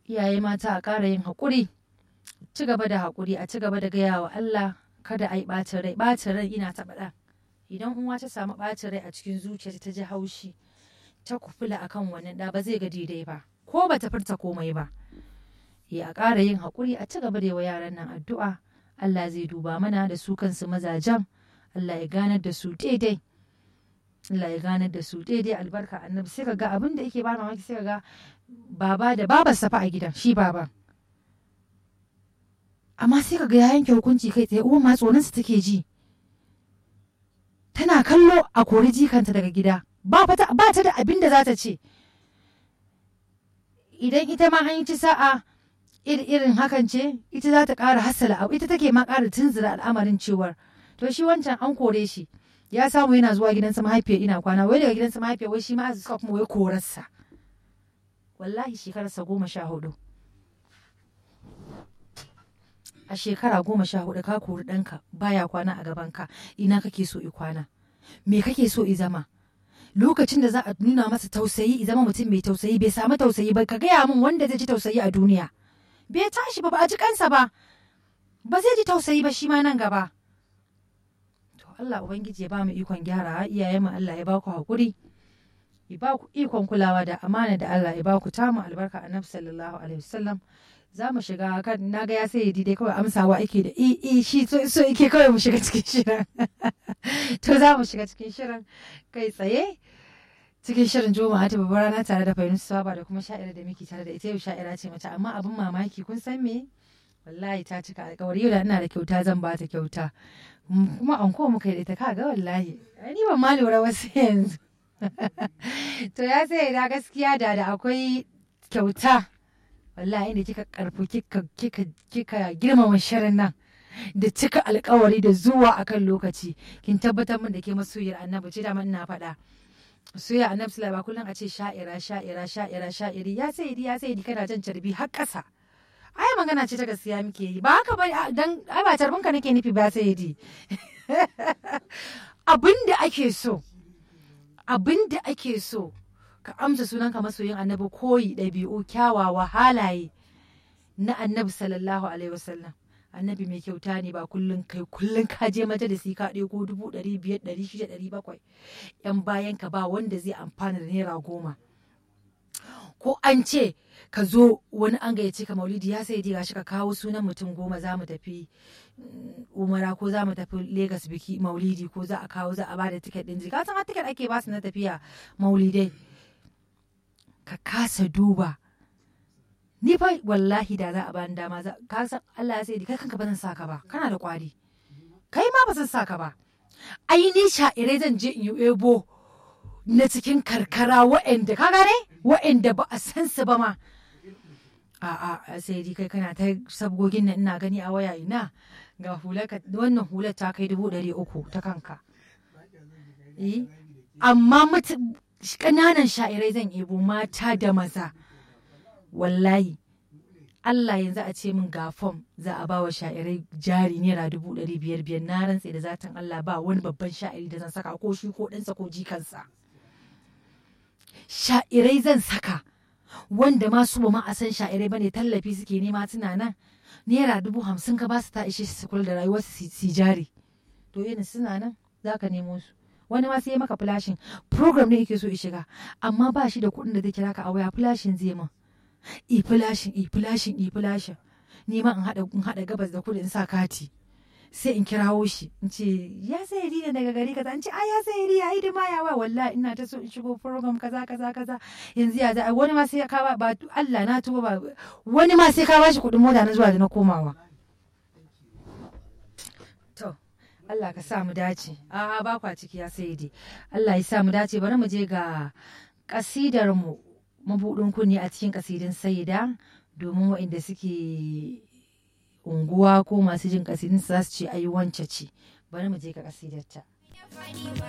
iyaye mata a ƙara yin haƙuri ci gaba da haƙuri a ci gaba da gaya wa Allah kada a yi ɓacin rai ɓacin rai ina taɓa ɗan idan uwa ta samu ɓacin rai a cikin zuciyarta ta ji haushi ta kufula akan wannan ɗa ba zai ga daidai ba ko ba ta furta komai ba ya ƙara yin haƙuri a ci gaba da yi wa yaran nan addu'a Allah zai duba mana da su kansu mazajen Allah ya ganar da su daidai Allah ya ganar da su daidai albarka annabi sai ka ga abin da yake ba mamaki sai ka ga baba da babar safa a gidan shi baba amma sai ka ga ya yanke hukunci kai tsaye uwa ma tsoronsa take ji tana kallo a kori jikanta daga gida ba ta da abin da za ta ce idan ita ma an yi ci sa'a irin hakan ce ita za ta ƙara hassala abu ita take ma ƙara tunzura al'amarin cewar to shi wancan an kore shi ya samu yana zuwa gidansa mahaifiyar ina kwana wai daga gidansa mahaifiyar wai shi ma suka kuma wai korarsa wallahi shekararsa goma sha hudu a shekara goma sha hudu ka kori ɗanka baya kwana a gabanka ina kake so i kwana me kake so i zama lokacin da za a nuna masa tausayi i zama mutum mai tausayi bai samu tausayi ba ka gaya min wanda zai ji tausayi a duniya bai tashi ba ba a ji kansa ba ba zai ji tausayi ba shi ma nan gaba to Allah ubangiji ya ba mu ikon gyara iyayen mu Allah ya ba ku hakuri ya ba ku ikon kulawa da amana da Allah ya ba ku tamu albarka annabi sallallahu alaihi wasallam za mu shiga kan na ga ya sai dai kawai amsawa ake da i i shi so so yake kawai mu shiga cikin shirin to za mu shiga cikin shirin kai tsaye cikin shirin juma'a ta babbar rana tare da fahimtar saba da kuma sha'ira da miki tare da ita yau sha'ira ce mace amma abin mamaki kun san me wallahi ta cika alkawari yau da ina da kyauta zan ba ta kyauta kuma an ko muka yi da ita kaga wallahi ni ban ma lura wasu yanzu to ya sai da gaskiya da da akwai kyauta wallahi inda kika karfi kika kika kika girmama shirin nan da cika alkawari da zuwa akan lokaci kin tabbatar min da ke masoyiyar annabi ce da ina faɗa soya annabi sallallahu ba kullum a ce sha'ira sha'ira sha'ira sha'iri ya sai ya sai kana jan carbi har ƙasa ai magana ce ta gaskiya muke yi ba haka ba dan ai ba carbin ka nake nufi ba sai di abin da ake so abin da ake so ka amsa sunanka masoyin annabi koyi ɗabi'u kyawawa halaye na annabi sallallahu alaihi wasallam annabi mai kyauta ne ba kullum kai kullum ka je majalisi ka ɗego dubu ɗari biyar ɗari shida ɗari bakwai yan bayan ka ba wanda zai amfana da naira goma ko an ce ka zo wani an gayyace ka maulidi ya sai gashi ka kawo sunan mutum goma za mu tafi umara ko za mu tafi Legas biki maulidi ko za a kawo za a ba da tiket ɗin jika san tiket ake ba su na tafiya maulidai ka kasa duba ni fa wallahi da za a bani dama ka san Allah ya sai kai kanka ba zan saka ba kana da kwari kai ma ba zan saka ba ai ni sha'irai zan je in yi ebo na cikin karkara wa'anda ka gane wa'anda ba a san su ba ma a'a sai dai kai kana ta sabgogin nan ina gani a waya ina ga hular wannan hular ta kai dubu ɗari uku ta kanka amma ƙananan sha'irai zan ebo mata da maza wallahi Allah yanzu a ce min ga fom za a ba wa sha'irai jari naira dubu ɗari biyar biyar na rantse da zatin Allah ba wani babban sha'iri da zan saka ko shi ko ɗansa ko jikansa. Sha'irai zan saka wanda ma su ba ma a san sha'irai bane tallafi suke nema suna nan naira dubu hamsin ka ba su ta ishe su kula da rayuwarsu su jari to yin suna nan za ka nemo su wani ma sai maka flashin program ne yake so ya shiga amma ba shi da kuɗin da zai kira ka a waya flashin zai ma i flashin i flashin i flashin ni ma in haɗa in haɗa gabas da kudu in sa kati sai in kirawo shi in ce ya sai ne daga gari kaza in ce a ya sai ya hidima ya wa wallahi ina ta so in shigo program kaza kaza kaza yanzu ya za wani ma sai ka ba Allah na tuba ba wani ma sai ka bashi kuɗin mota na zuwa da na komawa to Allah ka sa mu dace a ba kwa ciki ya sai dai Allah ya sa mu dace bari mu je ga kasidar mu mabuɗin kunni a cikin kasidin saida domin waɗanda suke unguwa ko masu jin kasidin za su ce ayi wance ce bari mu je ga kasidarta.